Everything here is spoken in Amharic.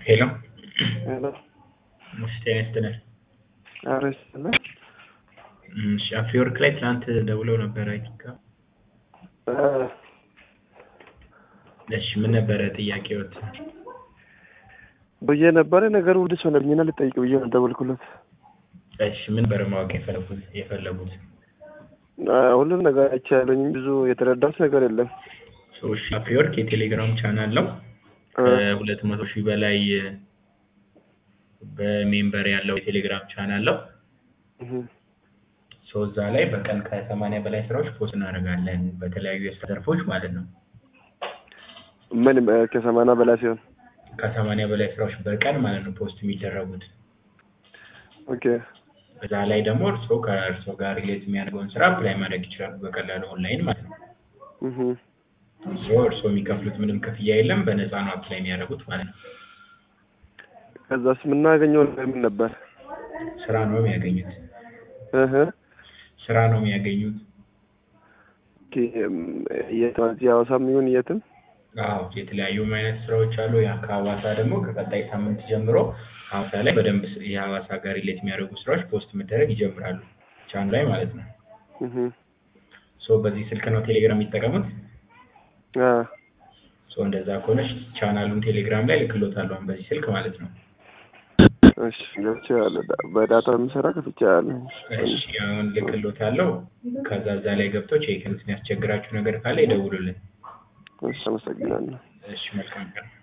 ሄሎ ሄሎ እሺ ጤና ይስጥልን። ኧረ ይስጥልኝ። እሺ አፍሪወርክ ላይ ትናንት ደውለው ነበር አይ ቲንክ እ እሺ ምን ነበረ ጥያቄዎት? ብዬ ነበረ ነገሩ ውድስ ሆነብኝና ልጠይቅ ብዬ ነው ደወልኩለት። እሺ ምን ነበረ ማወቅ የፈለጉት የፈለጉት? አ፣ ሁሉም ነገር አይቻለኝ ብዙ የተረዳሁት ነገር የለም። ሰዎች አፍሪወርክ የቴሌግራም ቻናል ነው። እ፣ ከሁለት መቶ ሺህ በላይ በሜምበር ያለው የቴሌግራም ቻናል ነው። እህ፣ ሶ እዛ ላይ በቀን ከሰማንያ በላይ ስራዎች ፖስት እናደርጋለን በተለያዩ የስራ ዘርፎች ማለት ነው። ምን እ፣ ከሰማንያ በላይ ሲሆን ከሰማንያ በላይ ስራዎች በቀን ማለት ነው ፖስት የሚደረጉት። ኦኬ እዛ ላይ ደግሞ እርስዎ ከእርስዎ ጋር ሪሌት የሚያደርገውን ስራ አፕላይ ማድረግ ይችላሉ በቀላሉ ኦንላይን ማለት ነው። እህ፣ ሶ እርስዎ የሚከፍሉት ምንም ክፍያ የለም፣ በነፃ ነው አፕላይ የሚያደርጉት ማለት ነው። ከዛስ የምናገኘው ነገር ምን ነበር? ስራ ነው የሚያገኙት። እህ፣ ስራ ነው የሚያገኙት። ኦኬ እም፣ የት እዚህ ሐዋሳም ይሁን የትም አዎ የተለያዩ አይነት ስራዎች አሉ። ያ ከሐዋሳ ደግሞ ከቀጣይ ሳምንት ጀምሮ ሐዋሳ ላይ በደንብ የሐዋሳ ጋር ሪሌት የሚያደርጉ ስራዎች ፖስት መደረግ ይጀምራሉ ቻኑ ላይ ማለት ነው። እህ፣ ሶ በዚህ ስልክ ነው ቴሌግራም የሚጠቀሙት። አ፣ ሶ እንደዛ ከሆነች ቻናሉን ቴሌግራም ላይ ልክሎታለሁ አሁን በዚህ ስልክ ማለት ነው። እሺ ገብቼዋለሁ። ዳ- በዳታ የምሰራ ከፍቼዋለሁ። እሺ አሁን ልክሎታለሁ። ከዛ እዛ ላይ ገብቶ ቼክ የሚያስቸግራችሁ ነገር ካለ ይደውሉልን። እሺ አመሰግናለሁ። እሺ መልካም ቀን።